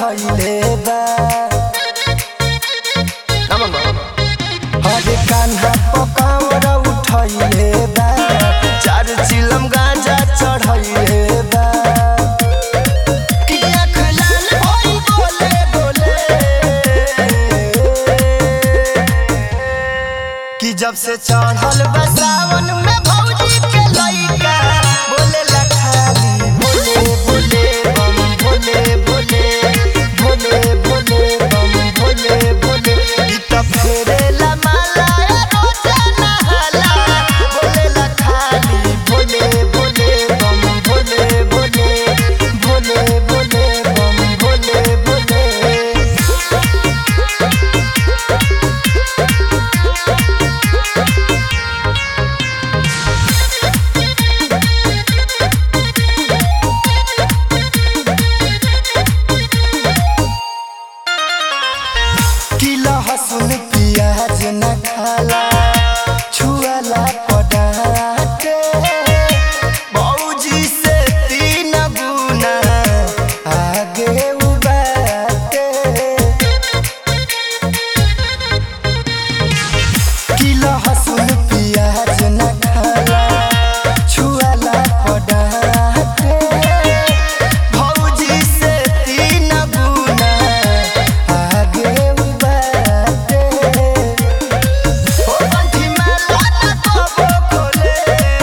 चढ़ैले बा नमन बाबा हरे कान्हा पकावर उठैले बा चार चिलम गांजा चढ़ैले बा की आँख लाल होई बोले बोले कि जब से चढ़ल बा सावन में भौजी के लइका बोले ला खाली भोले भोले बम भोले भोले भोले भोले बम भोले भोले इ त फेरे ला माला रोज नहाला बोले ला खाली भोले भोले बम भोले भोले भोले भोले बम भोले भोले कि लहसुन प्याज न खाला छुआला पडाटे भौजी से तीन गुना आगे उबाटे कि लहसुन प्याज न खाला छुआला पडाटे भौजी से तीन गुना आगे उबाटे ओ पंथी में लाना कबो खोले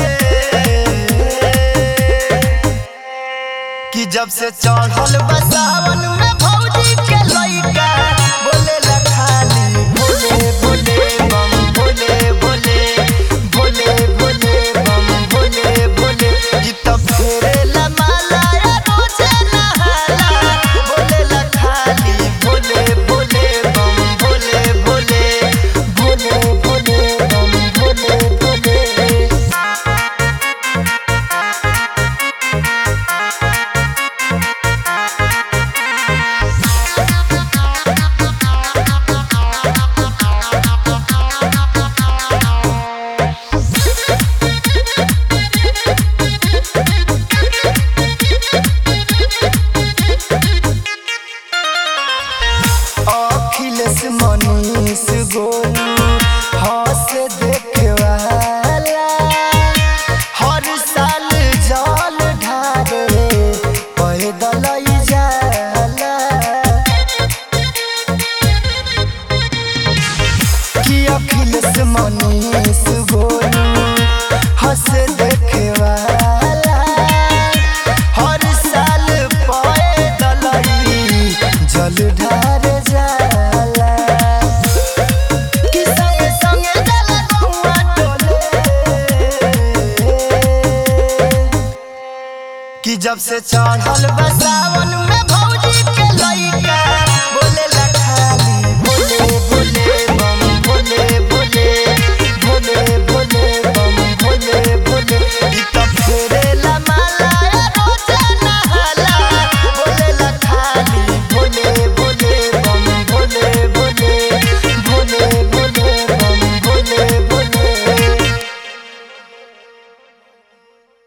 कि जब से चढ़ल बा सावन में भौजी के लइका बोले ला खाली भोले भोले बम भोले भोले भोले भोले बम भोले भोले इ त फेरे ला माला रोज नहाला बोले ला खाली भोले भोले बम भोले भोले भोले भोले बम भोले भोले अखिलेश मनीष गोलू हंस देखे वाला हर साल जल ढारे पैदल जाला कि अखिलेश मनीष गोलू हंस देखे वाला हर साल पैदल जल ढार जाला कि संगे संगे जल गौआ टोले कि जब से चढ़ल बा सावन